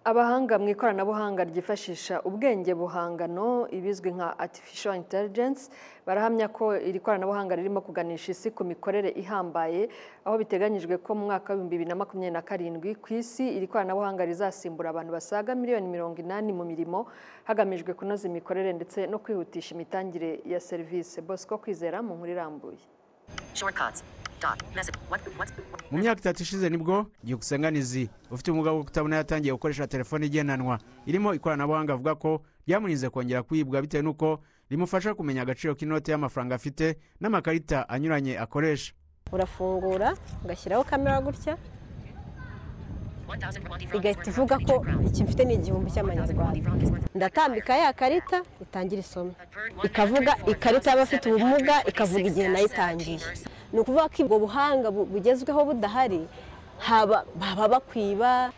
abahanga mu ikoranabuhanga ryifashisha ubwenge buhangano ibizwi nka artificial intelligence barahamya ko iri koranabuhanga ririmo kuganisha isi ku mikorere ihambaye aho biteganyijwe ko mu mwaka w'ibihumbi bibiri na makumyabiri na karindwi ku isi iri koranabuhanga rizasimbura abantu basaga miliyoni mirongo inani mu mirimo hagamijwe kunoza imikorere ndetse no kwihutisha imitangire ya serivisi bosco kwizera mu nkuru irambuye Shortcuts. Dot. Message. What? What? what- mu myaka itatu ishize nibwo igikusanyirizi ufite ubumuga bwo kutabona yatangiye gukoresha telefone igendanwa irimo ikoranabuhanga avuga ko ryamurinze kongera kwibwa bitewe n'uko rimufasha kumenya agaciro k'inoti y'amafaranga afite n'amakarita anyuranye akoresha urafungura ugashyiraho kamera gutya 1,000 Rwandi francs igahita is worth ivuga ko 100 crowns. iki mfite ni 1,000 igihumbi Rwandi cy'amanyarwanda francs is worth- ndatambika ya karita itangira isomo Convert ikavuga ikarita y'abafite ubumuga ikavuga igihe nayitangiye ni ukuvuga ko ubwo buhanga bu- bugezweho budahari haba baba bakwiba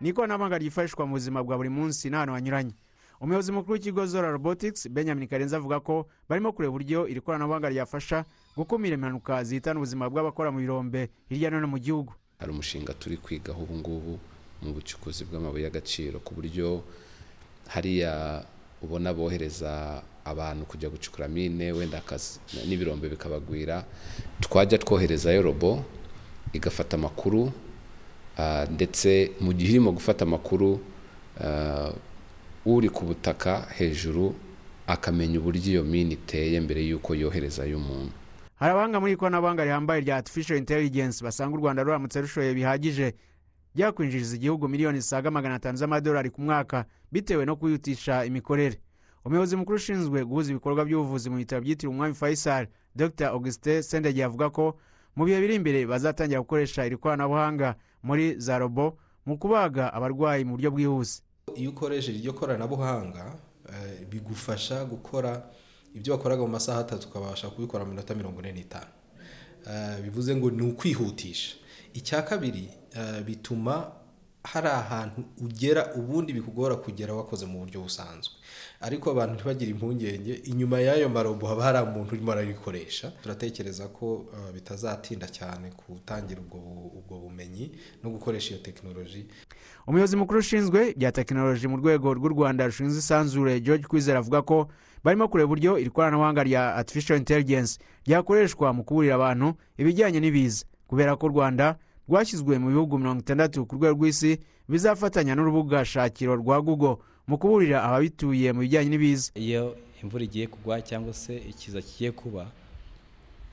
ni ikoranabuhanga ryifashishwa mu buzima bwa buri munsi n'ahantu hanyuranye umuyobozi mukuru w'ikigo zora robotics benjamin karenzi avuga ko barimo kureba uburyo iri koranabuhanga ryafasha gukumira impanuka zihitana ubuzima bw'abakora mu birombe hirya no hino mu gihugu hari umushinga turi kwigaho ubu ngubu mu bucukuzi bw'amabuye y'agaciro ku buryo hariya ubona bohereza abantu kujya gucukura mine wenda akazi n'ibirombe bikabagwira twajya twoherezayo robo igafata amakuru ah, ndetse mu gihe irimo gufata amakuru ah, uri ku butaka hejuru akamenya uburyo iyo mine iteye mbere y'uko yoherezayo umuntu hari abahanga muri iri koranabuhanga rihambaye rya artificial intelligence basanga u rwanda ruramutse rushoye bihagije ryakwinjiriza igihugu miliyoni zisaga magana atanu z'amadolari ku mwaka bitewe no kwihutisha imikorere umuyobozi mukuru ushinzwe guhuza ibikorwa by'ubuvuzi mu bitaro byitiriwe umwami faisal dr augustin sendege avuga ko mu bihe biri imbere bazatangira gukoresha iri koranabuhanga muri za robo mu kubaga abarwayi mu buryo bwihuse iyo ukoresheje iryo koranabuhanga eh, bigufasha gukora ibyo wakoraga mu masaha atatu ukabasha kubikora mu minota mirongo ine n'itanu Eh, bivuze ngo ni ukwihutisha icya kabiri eh, bituma hari ahantu ugera ubundi bikugora kugera wakoze mu buryo busanzwe ariko abantu ntibagire impungenge inyuma y'ayo marobo haba hari umuntu urimo ararikoresha turatekereza ko eh, bitazatinda cyane gutangira ubwo bu- ubwo bumenyi no gukoresha iyo tekinoloji umuyobozi mukuru ushinzwe ibya tekinoloji mu rwego rw'u rwanda rushinzwe isanzure george kwizera avuga ko barimo kureba uburyo iri koranabuhanga rya artificial intelligence ryakoreshwa mu kuburira abantu ibijyanye n'ibiza kubera ko u rwanda rwashyizwe mu bihugu mirongo itandatu ku rwego rw'isi bizafatanya n'urubuga shakiro rwa google mu kuburira ababituye mu bijyanye n'ibiza iyo imvura igiye kugwa cyangwa se ikiza kigiye kuba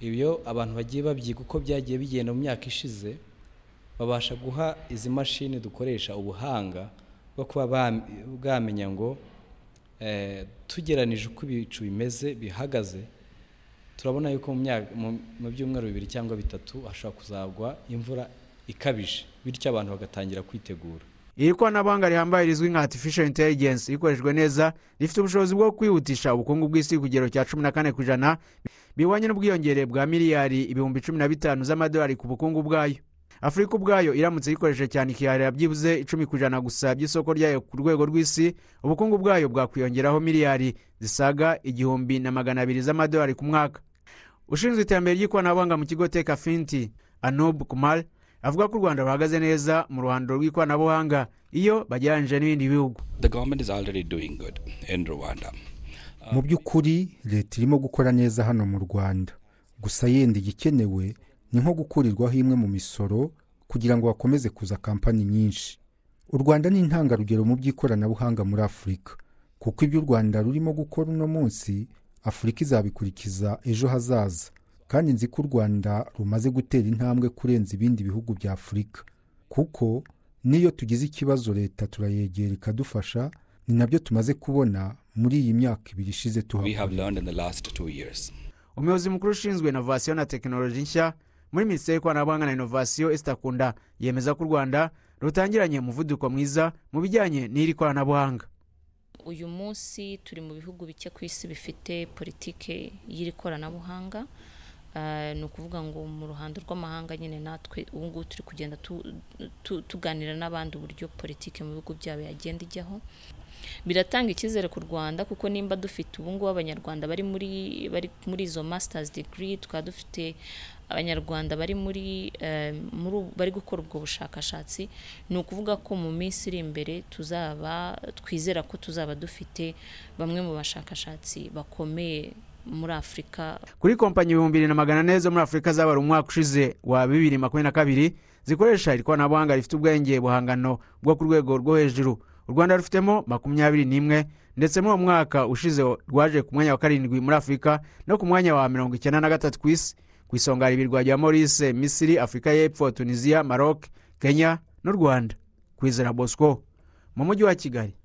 ibyo abantu bagiye babyiga uko byagiye bigenda mu myaka ishize babasha guha izi mashini dukoresha ubuhanga bwo kuba bam- bwamenya ngo eh, tugeranije uko ibicu bimeze bihagaze turabona yuko mu myaka- mu- mu byumweru bibiri cyangwa bitatu hashobora kuzagwa imvura ikabije bityo abantu bagatangira kwitegura iri koranabuhanga rihambaye rizwi nka artificial intelligence rikoreshejwe neza rifite ubushobozi bwo kwihutisha ubukungu bw'isi ku kigero cya cumi na kane ku ijana bihwanye n'ubwiyongere bwa miliyari ibihumbi cumi na bitanu z'amadolari ku bukungu bwayo afurika ubwayo iramutse yikoresheje cyane ikiharira byibuze icumi ku ijana gusa by'isoko ryayo ku rwego rw'isi ubukungu bwayo bwakwiyongeraho miliyari zisaga igihumbi na magana abiri z'amadolari ku mwaka ushinzwe iterambere ry'ikoranabuhanga mu kigo teka finti anub kumar avuga ko u rwanda ruhagaze neza mu ruhando rw'ikoranabuhanga iyo bagereranyije n'ibindi bihugu The government is already doing good in Rwanda. mu by'ukuri leta irimo gukora neza hano mu rwanda gusa yenda igikenewe ni nko gukurirwaho imwe mu misoro kugira ngo hakomeze kuza kampani nyinshi u rwanda ni intangarugero mu by'ikoranabuhanga muri afurika kuko ibyo u rwanda rurimo gukora uno munsi afurika izabikurikiza ejo hazaza kandi nzi ko u rwanda rumaze gutera intambwe kurenza ibindi bihugu bya afurika kuko n'iyo tugize ikibazo leta turayegera ikadufasha ni nabyo tumaze kubona muri iyi myaka ibiri ishize We tuhakora have learned in the last two years. umuyobozi mukuru ushinzwe inovasiyo na tekinoloji nshya muri minisiteri y'ikoranabuhanga na inovasiyo esitakunda yemeza ko u rwanda rutangiranye umuvuduko mwiza mu bijyanye n'iri koranabuhanga uyu munsi turi mu bihugu bike ku isi bifite politike y'iri koranabuhanga Ah, ni ukuvuga ngo mu ruhando rw'amahanga nyine natwe ubu ngubu turi kugenda tu- tu- tuganira n'abandi uburyo politike mu bihugu byabo yagenda ijyaho biratanga icyizere ku rwanda kuko nimba dufite ubu ngubu abanyarwanda bari muri bari muri izo masters degree tukaba dufite abanyarwanda bari muri eh, muri ubu- bari gukora ubwo bushakashatsi ni ukuvuga ko mu minsi iri imbere tuzaba twizera ko tuzaba dufite bamwe mu bashakashatsi bakomeye muri afurika kuri kompanyi ibihumbi bibiri na magana ane zo muri afurika zabara umwaka ushize wa bibiri makumyabiri na kabiri zikoresha iri koranabuhanga rifite ubwenge buhangano bwo ku rwego rwo hejuru u rwanda rufitemo makumyabiri n'imwe ndetse muri uwo mwaka ushize rwaje ku mwanya wa karindwi muri afurika no ku mwanya wa mirongo icyenda na gatatu ku isi ku isonga hari ibirwa bya morise misiri afurika y'epfo tunisiya maroc kenya n'u rwanda kwizera bosco mu mujyi wa kigali